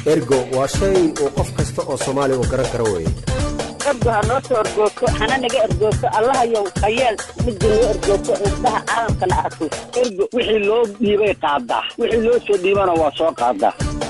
ergo waa shay uu qof kasta oo soomaali uu garan karo weeye ergo ha noo soo ergoogto hana naga ergoogto allahayow hayeel midda noo ergoogto indhaha caalamkana arko ergo wixii loo dhiibay qaadaa wixii loo soo dhiibana waa soo qaadaa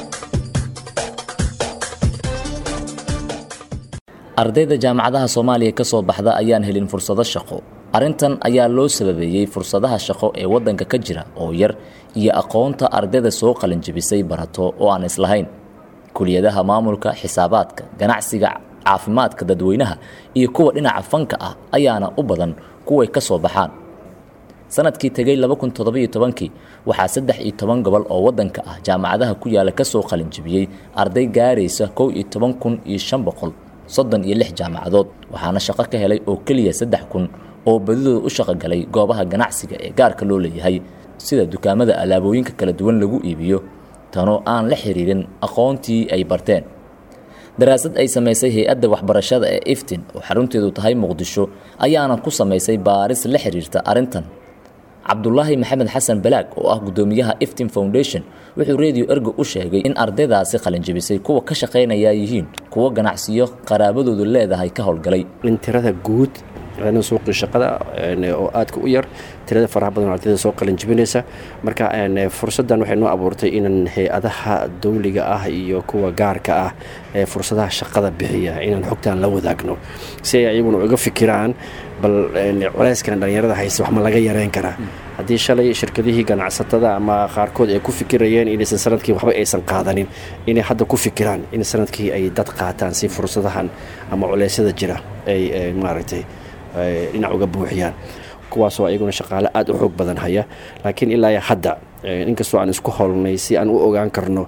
ardayda jaamacadaha soomaaliya ka soo baxda ayaan helin fursado shaqo arrintan ayaa loo sababeeyey fursadaha shaqo ee waddanka ka jira oo yar iyo aqoonta ardayda soo qalinjibisay barato oo aan islahayn kuliyadaha maamulka xisaabaadka ganacsiga caafimaadka dadweynaha iyo kuwa dhinaca fanka ah ayaana u badan kuway ka soo baxaan sanadkii tegey kii waxaa saddex iyo toban gobol oo waddanka ah jaamacadaha ku yaala kasoo qalinjibiyey arday gaaraysa kow iyo toban kun iyo shan boqol soddon iyo lix jaamacadood waxaana shaqo ka helay oo keliya saddex kun oo badidooda u shaqogalay goobaha ganacsiga ee gaarka loo leeyahay sida dukaamada alaabooyinka kala duwan lagu iibiyo tanoo aan la xiriirin aqoontii ay barteen daraasad ay samaysay hay-adda waxbarashada ee iftin oo xarunteedu tahay muqdisho ayaana ku samaysay baaris la xiriirta arrintan cabdulaahi maxamed xasan balaag oo ah guddoomiyaha iftin foundation wuxuu redio ergo u sheegay in ardaydaasi qalinjibisay kuwa ka shaqaynaya yihiin kuwo ganacsiyo qaraabadoodu leedahay ka howlgalay in tirada guud suuqii shaqada oo aadka u yar tirada faraha badan ardayda soo qalinjibinaysa marka fursaddan waxay noo abuurtay inaan hay-adaha dawliga ah iyo kuwa gaarka ah ee fursadaha shaqada bixiya inaan xogtaan la wadaagno si ay ayaguna uga fikiraan bal culeyskan dhallinyarada haysta wax ma laga yareyn karaa haddii shalay shirkadihii ganacsatada ama qaarkood ay ku fikirayeen inaysan sanadkii waxba aysan qaadanin inay hadda ku fikiraan in sanadkii ay dad qaataan si fursadahan ama culeysyada jira ay maaragtay dhinac uga buuxiyaan kuwaasoo ayaguna shaqaale aada u xoog badan haya laakiin ilaa hadda inkastoo aan isku howlnay si aan u ogaan karno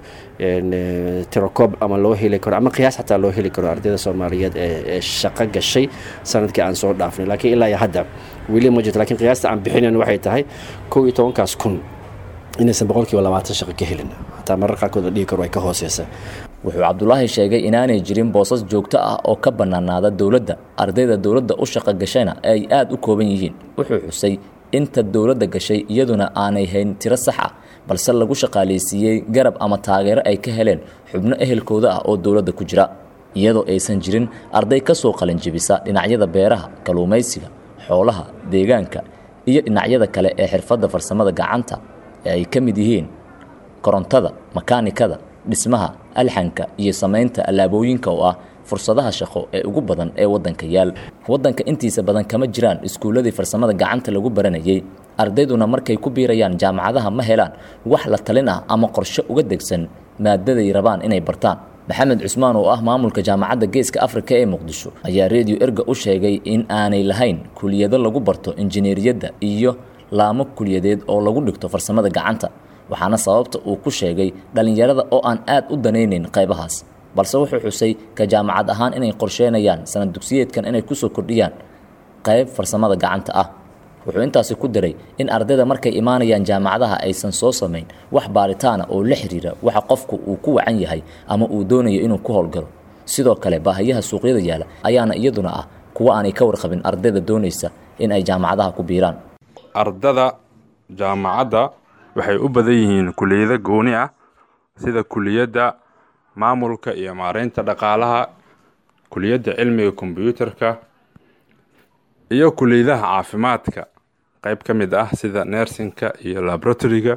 tirokoob ama loo heli karo ama qiyaas xataa loo heli karo ardayda soomaaliyeed ee shaqo gashay sanadkii aan soo dhaafnay laakiin ilaa hadda weli ma jirto lakiin qiyaasta aan bixinayn waxay tahay kow iyo tobankaas kun inaysan boqolkiiba labaatan shaqo ka helin hataa marar qaarkood la dhihi karo ay ka hooseysa wuxuu cabdulaahi sheegay inaanay jirin boosas joogto ah oo ka bannaanaada dowladda ardayda dowladda u shaqo gashayna ay aada u kooban yihiin wuxuu xusay inta dowladda gashay iyaduna aanay hayn tiro sax ah balse lagu shaqaalaysiiyey garab ama taageero ay ka heleen xubno ehelkooda ah oo dowladda ku jira iyadoo aysan jirin arday ka soo qalinjibisa dhinacyada beeraha kalluumaysiga xoolaha deegaanka iyo dhinacyada kale ee xirfadda farsamada gacanta ee ay ka mid yihiin korontada makaanikada dhismaha alxanka iyo samaynta allaabooyinka oo ah fursadaha shaqo ee ugu badan ee waddanka yaal waddanka intiisa badan kama jiraan iskuulladii farsamada gacanta lagu baranayay ardayduna markay ku biirayaan jaamacadaha ma helaan wax la talin ah ama qorshe uga degsan maadaday rabaan inay bartaan maxamed cusmaan oo ah maamulka jaamacadda geeska afrika ee muqdisho ayaa redio erga u sheegay in aanay lahayn kuliyado lagu barto injineeriyadda iyo laamo kuliyadeed oo lagu dhigto farsamada gacanta waxaana sababta uu ku sheegay dhallinyarada oo aan aad u danaynayn qaybahaas balse wuxuu xusay ka jaamacad ahaan inay qorsheynayaan sanad dugsiyeedkan inay kusoo kordhiyaan qayb farsamada gacanta ah wuxuu intaasi ku daray in ardayda markay imaanayaan jaamacadaha aysan soo samayn wax baaritaana oo la xiriira waxa qofku uu ku wacan yahay ama uu doonayo inuu ku howlgalo sidoo kale baahiyaha suuqyada yaala ayaana iyaduna ah kuwa aanay ka warqabin ardayda doonaysa in ay jaamacadaha ku biiraan ardada jaamacadda waxay u badan yihiin kuliyado gooni ah sida kuliyadda maamulka iyo maareynta dhaqaalaha kuliyadda cilmiga kombyuutarka iyo kuliyadaha caafimaadka qeyb ka mid ah sida nersinka iyo laboratoriga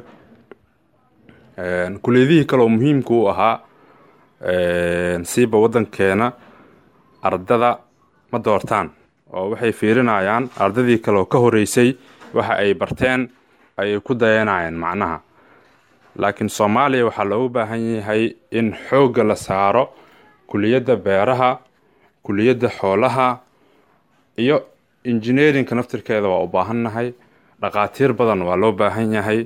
kuliyadihii kaleoo muhiimka u ahaa siiba waddankeena ardada ma doortaan oo waxay fiirinayaan ardadii kaleoo ka horeysay waxa ay barteen ayay ku dayanayaan macnaha laakiin soomaaliya waxaa loogu baahan yahay in xoogga la saaro kuliyadda beeraha kuliyadda xoolaha iyo injineerinka naftirkeeda waa u baahannahay dhaqaatiir badan waa loo baahan yahay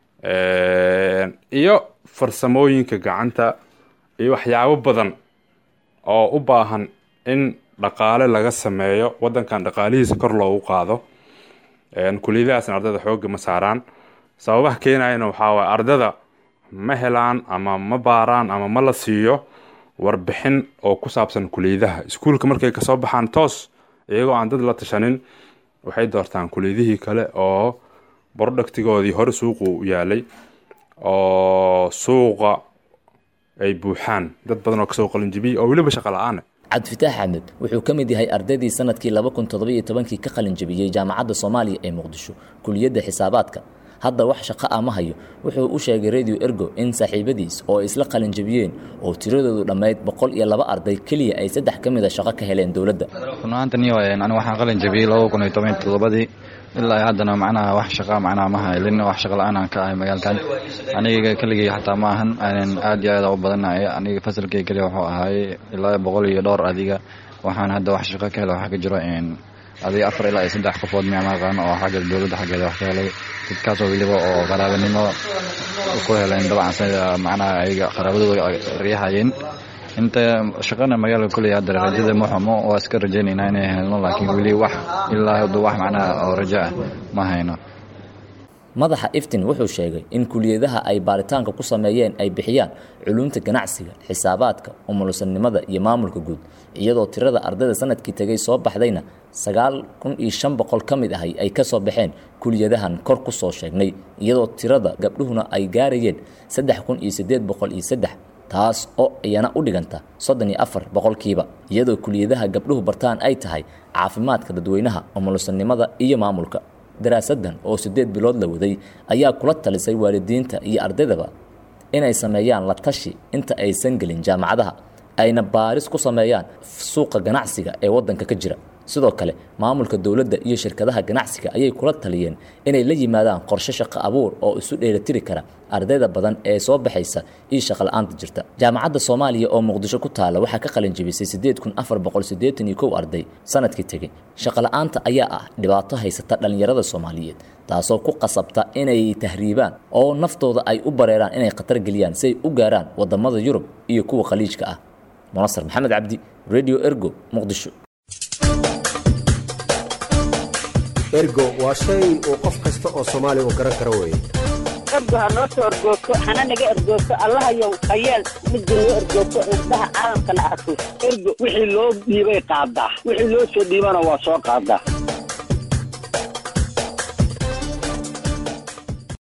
iyo farsamooyinka gacanta iyo waxyaabo badan oo u baahan in dhaqaale laga sameeyo waddankan dhaqaalihiisa kor loogu qaado kuliyadahaasna ardayda xoogga ma saaraan sababaha keenayana waxaa waay ardada ma helaan ama ma baaraan ama ma la siiyo warbixin oo ku saabsan kuliyadaha iskuulka markay kasoo baxaan toos iyagoo aan dad la tashanin waxay doortaan kuliyadihii kale oo brodhactigoodii hore suuqu u yaalay oo suuqa ay buuxaan dad badan oo kasoo qalinjibiyey oo weliba shaqo la-aana cabdifitaax axmed wuxuu ka mid yahay ardaydii sanadkii laba kun toddobiyo tobankii ka qalin jabiyey jaamacadda soomaaliya ee muqdisho kuliyadda xisaabaadka hadda wax shaqo ah ma hayo wuxuu u sheegay radio ergo in saaxiibadiis oo ay isla qalin jabiyeen oo tiradoodu dhammayd boqol iyo laba arday keliya ay saddex ka mid a shaqo ka heleen dowladda runahaantani anigu waxaan qalin jabiyey laba kun iyo toban iyo toddobadii ilaa haddana macnaha wax shaqa macnaha ma haylin wax shaqa la-aan aan ka ahay magaalkan aniga keligay xataa ma ahan aad iyo aad u badanahay aniga fasalkay keliya wuxuu ahaay ilaa boqol iyo dhowr adiga waxaan hadda wax shaqo ka hela waxaa ka jiro adiga afar ilaa iyo saddex qofood miyama aqaano oo xagga dowladda xaggeeda wax ka helay dadkaasoo weliba oo qaraabanimo ku heleen dabcan sida macnaha ayaga qaraabadooda riyahayeen inta shaqana magaalada kuley hadda rajada ma xumo waa iska rajaynaynaa inay helno laakiin weli wax ilaa hadda wax macnaha oo rajo ah ma hayno madaxa iftin wuxuu sheegay in kuliyadaha ay baaritaanka ku sameeyeen ay bixiyaan culumta ganacsiga xisaabaadka umulusannimada iyo maamulka guud iyadoo tirada ardayda sanadkii tegay soo baxdayna sagaal kun iyo shan boqol ka mid ahay ay ka soo baxeen kuliyadahan kor ku soo sheegnay iyadoo tirada gabdhuhuna ay gaarayeen saddex kun iyo siddeed boqol iyo saddex taas oo iyana u dhiganta soddon iyo afar boqolkiiba iyadoo kuliyadaha gabdhuhu bartaan ay tahay caafimaadka dadweynaha umulusannimada iyo maamulka daraasaddan oo siddeed bilood la waday ayaa kula talisay waalidiinta iyo ardaydaba inay sameeyaan la tashi inta aysan gelin jaamacadaha ayna baaris ku sameeyaan suuqa ganacsiga ee waddanka ka jira sidoo kale maamulka dowladda iyo shirkadaha ganacsiga ayay kula taliyeen inay la yimaadaan qorshe shaqo abuur oo isu dheelitiri kara ardayda badan ee soo baxaysa iyo shaqola'aanta jirta jaamacadda soomaaliya oo muqdisho ku taala waxaa ka qalin jebisay siddeed kun afar boqol siddeetan iyo kow arday sanadkii tegey shaqola'aanta ayaa ah dhibaato haysata dhallinyarada soomaaliyeed taasoo ku qasabta inay tahriibaan oo naftooda ay u bareeraan inay khatar geliyaan si ay u gaaraan waddamada yurub iyo kuwa khaliijka ah munasar maxamed cabdi radio ergo muqdisho ergo waa shay uu qof kasta oo soomaali u garan karo weye ergo ha noo soo ergoogto hana naga ergoogto allahayow hayeel midda noo ergoogto indhaha caalamkana arko ergo wixii loo dhiibay qaadaa wixii loo soo dhiibana waa soo qaadaa